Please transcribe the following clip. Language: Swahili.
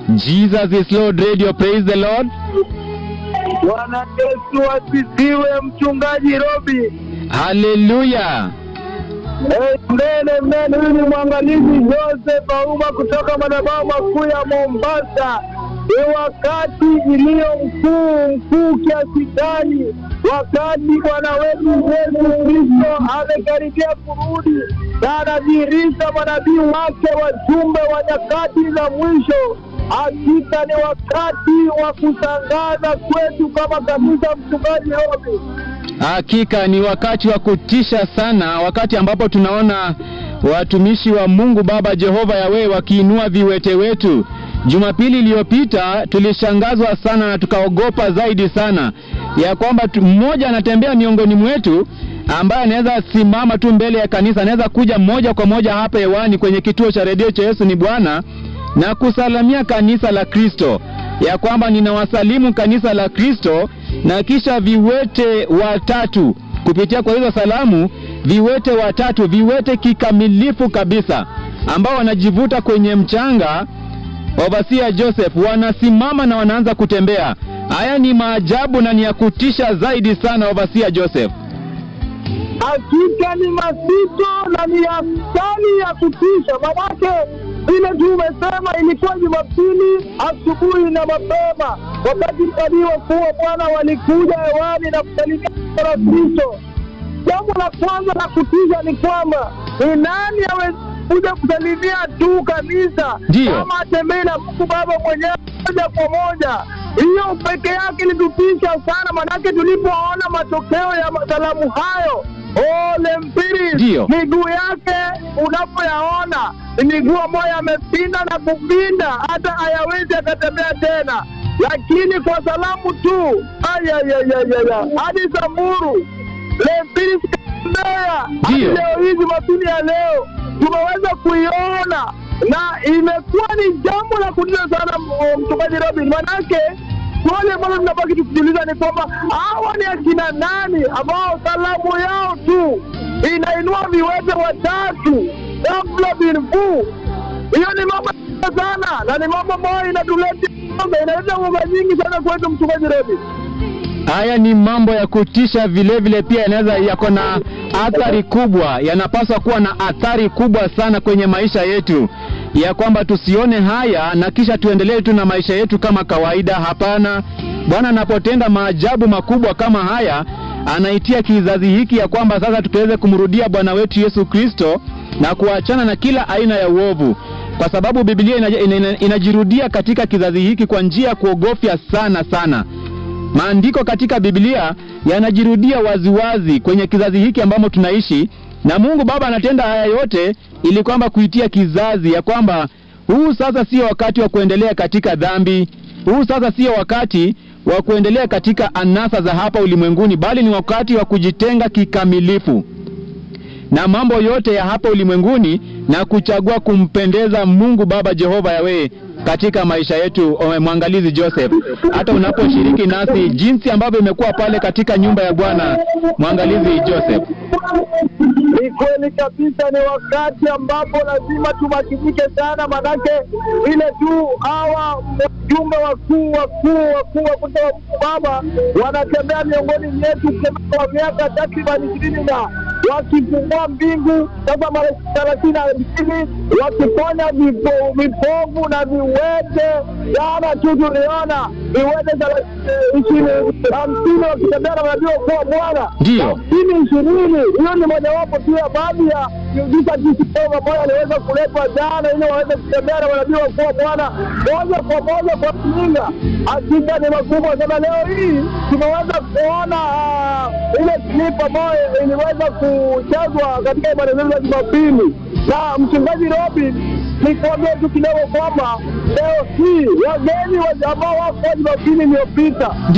Jesus is Lord Radio. Praise the Lord. Bwana Yesu asifiwe, mchungaji Robi. Hallelujah. Eh, Mbele mbele, huyu ni mwangalizi Joseph Auma kutoka madhabahu makuu ya Mombasa. Ni wakati iliyo mkuu mkuu kiasi gani, wakati Bwana wetu Yesu Kristo amekaribia kurudi na anadhihirisha manabii wake wajumbe wa nyakati za mwisho. Hakika ni wakati wa kutangaza kwetu kama kanisa, mchungaji Robi. Hakika ni wakati wa kutisha sana, wakati ambapo tunaona watumishi wa Mungu Baba Jehova Yawe wakiinua viwete wetu. Jumapili iliyopita tulishangazwa sana na tukaogopa zaidi sana ya kwamba tu- mmoja anatembea miongoni mwetu ambaye anaweza simama tu mbele ya kanisa, anaweza kuja moja kwa moja hapa hewani kwenye kituo cha redio cha Yesu ni Bwana na kusalamia kanisa la Kristo ya kwamba ninawasalimu kanisa la Kristo, na kisha viwete watatu kupitia kwa hizo salamu, viwete watatu, viwete kikamilifu kabisa, ambao wanajivuta kwenye mchanga. Obasia Joseph wanasimama na wanaanza kutembea. Haya ni maajabu na ni ya kutisha zaidi sana, Obasia Joseph. hakika ni mazito na ni hatari ya kutisha. Manake vile tu umesema, ilikuwa Jumapili asubuhi na mapema, wakati mtalii wakuu wa Bwana walikuja hewani na kusalimia la Kristo. Jambo la kwanza la kutisha ni kwamba ni nani awezi kuja kusalimia tu kanisa Ndiyo. kama atembei na Mungu Baba mwenyewe moja kwa moja. Hiyo peke yake ilitutisha sana, manake tulipoona matokeo ya masalamu hayo ole mpiri Ndiyo. miguu yake unapoyaona ni miguu ambayo yamepinda na kupinda, hata hayawezi akatembea tena, lakini kwa salamu tu ayayayayaya hadi Samburu lempiri sikatembea hadi Ndiyo. leo hii Jumapili ya leo tumeweza kuiona na imekuwa ni jambo la kutisha sana, m- mchungaji Robin, manake swali ambalo tunabaki tukijiuliza ni kwamba hawa ni akina nani ambao salamu yao tu inainua viwete watatu ghafla binvu. Hiyo ni mambo ya sana na ni mambo ambayo inatuletea inaleta uoga nyingi sana kwetu, mchungaji Robin. Haya ni mambo ya kutisha, vile vile pia yanaweza yako na athari kubwa, yanapaswa kuwa na athari kubwa sana kwenye maisha yetu, ya kwamba tusione haya na kisha tuendelee tu na maisha yetu kama kawaida. Hapana, Bwana anapotenda maajabu makubwa kama haya, anaitia kizazi hiki ya kwamba sasa tukiweze kumrudia Bwana wetu Yesu Kristo na kuachana na kila aina ya uovu, kwa sababu Biblia inaja- ina- ina- inajirudia katika kizazi hiki kwa njia ya kuogofya sana sana. Maandiko katika Biblia yanajirudia waziwazi kwenye kizazi hiki ambamo tunaishi, na Mungu Baba anatenda haya yote ili kwamba kuitia kizazi ya kwamba huu sasa sio wakati wa kuendelea katika dhambi, huu sasa sio wakati wa kuendelea katika anasa za hapa ulimwenguni, bali ni wakati wa kujitenga kikamilifu na mambo yote ya hapa ulimwenguni na kuchagua kumpendeza Mungu Baba Jehova Yawe katika maisha yetu. O, Mwangalizi Joseph, hata unaposhiriki nasi jinsi ambavyo imekuwa pale katika nyumba ya Bwana, mwangalizi Joseph. Ni kweli kabisa, ni wakati ambapo lazima tumakinike sana, manake ile tu hawa wajumbe wakuu wakuu wakuu wa kutoka wa Mungu Baba wanatembea miongoni mwetu kwa miaka takriban ishirini na wakifungua mbingu sasa mara thelathini na mbili wakiponya vipo- vipofu na viwete. Jana tu tuliona viwete thelathini- ishirini hamsini wakitembea na manabii wakuu wa Bwana Ndiyo. hamsini ishirini. Hiyo ni mojawapo tu ya baadhi ya miujiza kisioko ambayo aliweza kuletwa jana, ili waweze kutembea na manabii wakuu wa Bwana moja kwa moja kwa kuninga. Hakika ni makubwa sana. Leo hii tumeweza kuona ah, ile clip ambayo iliweza kuchezwa katika ibada zetu za Jumapili na mchungaji Robin nikuambia tu kidogo kwamba leo hii wageni wa- ambao wako Jumapili iliyopita